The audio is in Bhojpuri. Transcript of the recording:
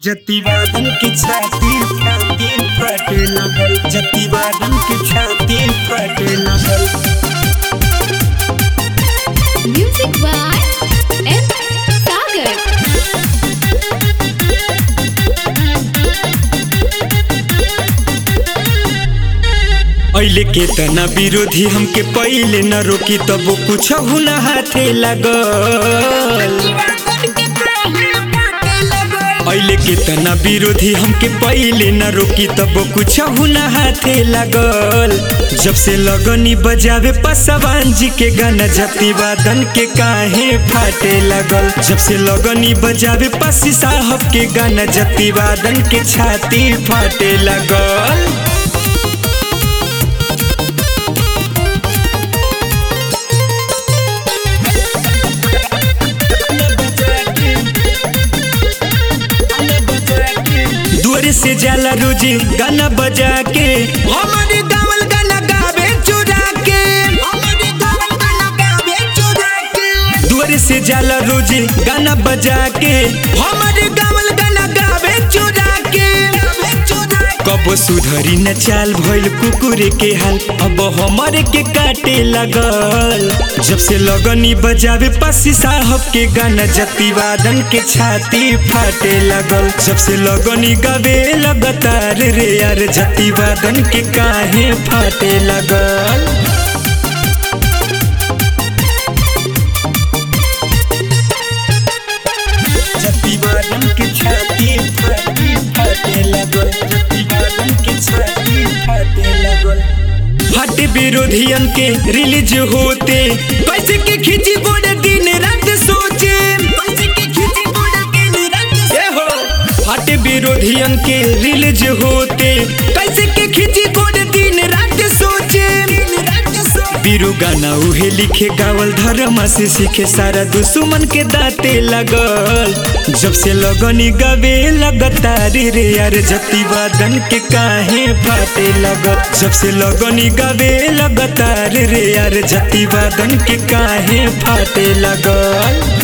जतिवादन की छाती छाती फटे लगल जतिवादन की छाती फटे लगल Music by M. Sagar. ऐले के तना विरोधी हमके पहिले न रोकी तब कुछ न हाथे लगल ऐले के तना विरोधी हमके पहिले न रोकी तब कुछ न हाथे लगल जब से लगनी बजावे पसवान जी के गाना जतिवादन के काहे फाटे लगल जब से लगनी बजावे पसी साहब के गाना जतिवादन के छाती फाटे लगल दूर से जाला रोजी गाना बजा के हमारे गावल गाना गावे चुरा के हमारे गावल गाना गावे चुरा के दूर से जाला रोजी गाना बजा के हमारे गावल गाना गावे चुरा के कब सुधरी न चाल भइल कुकुरे के हाल अब हमारे के काटे लगल जब से लगनी बजावे पसी साहब के गाना जतिवादन के छाती फाटे लगल जब से लगनी गावे लगातार रे यार जतिवादन के काहे फाटे लगल जतिवादन के छाती फाटी फाटे लगल जतिवादन के छाती फाटे लगल हट विरोधियन के रिलीज होते कैसे के खिंची गोड़ दिन रात सोचे कैसे के खिंची गोड़ दिन रात ए हो हट विरोधियन के रिलीज होते कैसे के खिंची गोड़ दिन रात सोचे बीरू गाना उहे लिखे गावल धर्म से सीखे सारा दुश्मन के दाते लगल जब से लगनी गवे लगातार रे यार जतिवादन के काहे फाटे लगल जब से लगनी गवे लगातार रे यार जतिवादन के काहे फाटे लगल